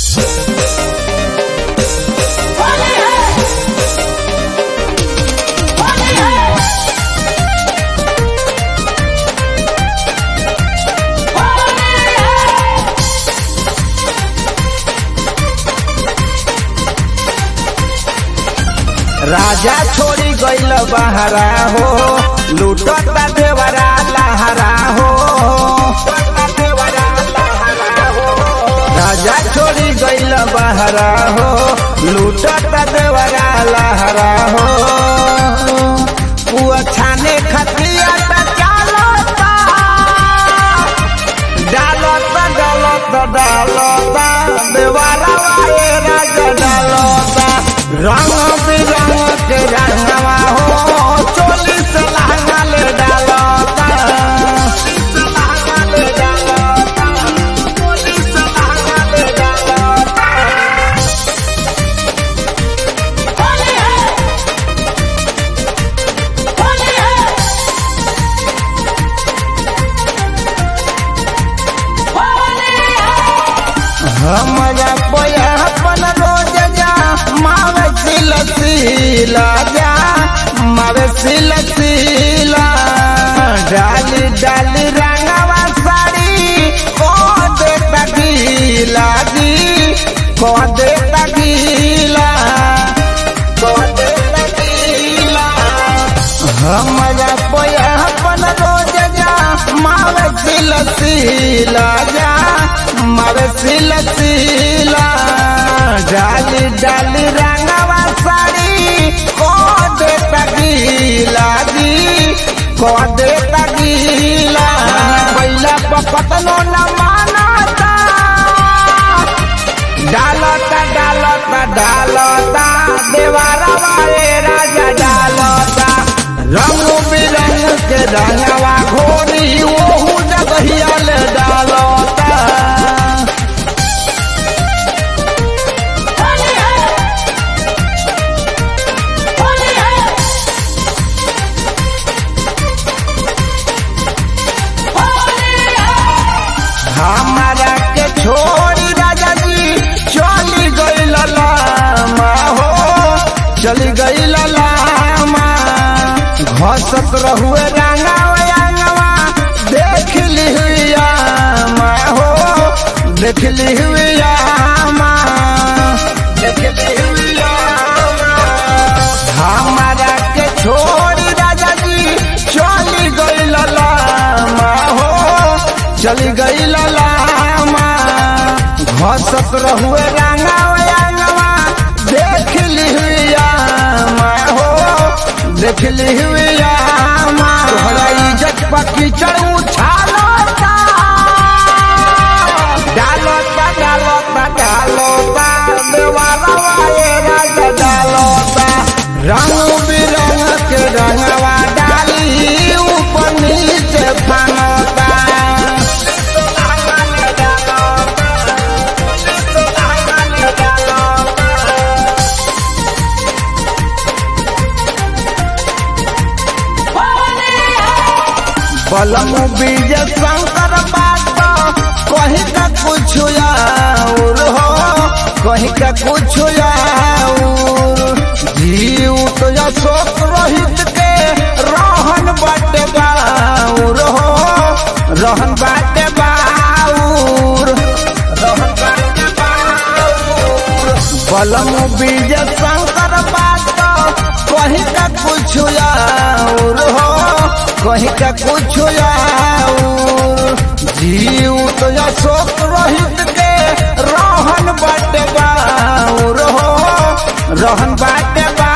होली है होली है होली है राजा छोड़ी गईल बहरा हो लूटता देवरा लहरा हो राजा छोड़ी गईल बहरा हो लूटता देवरा लहरा हो पुआ छाने खतिया डालता डालता डालता डालता देवारा वाए राजा डालता रंग बिरंग के रंगवा हो चोली से लहंगा ले डालता लहंगा ले डालता चोली से लहंगा ले डालता होली है होली है होली है हमरा पयापन रोज जा मावे सिल सिला जा मावे सिल सिला डाली डाली रंगवा साड़ी को दे तगीला दी को दे तगीला को दे तगीला हमरा पयापन रोज जा मावे सिल सिला जा मावे सिल सिला डाली डाली रंगवा साड़ी को दे तगीला दी को दे तगीला बैला पकतनो न मानता डालता डालता डालता देवारा वाले राजा डालता रंग बिरंग के रंगवा घोरी ओहू जगहिया ले डालता होली है होली है होली है हमारा के छोड़ी राजा जी चली गई लामा हो चली गई लामा घसत रहुए रंगावा रंगवा देख ली हुई आमा हो देख ली हुई आमा देख ली हुई आमा हमारा के छोड़ी राजा जी चली गई लामा हो चली गई लामा घसत रहुए रंगावा रंगवा देख ली हुई आमा हो देख ली हुई आमा तोहरा इज्जत पकी चढ़ू छालता डालता डालता डालता देवारा वाए राजा डालता रंग बिरंग के रंगवा डाली ऊपर नीचे फानता होली है बलम बीज शंकर बात कहीं का कुछ और हो कहीं का कुछ और जीव तो अशोक रोहित के रहन बाटे बाउर हो रहन बाटे बाउर रहन बाटे बाउर बलम बीज शंकर बात कहीं का कुछ और हो कहीं का कुछ और जीव तो अशोक रोहित के रहन बाटे बाउर हो रहन बाटे बा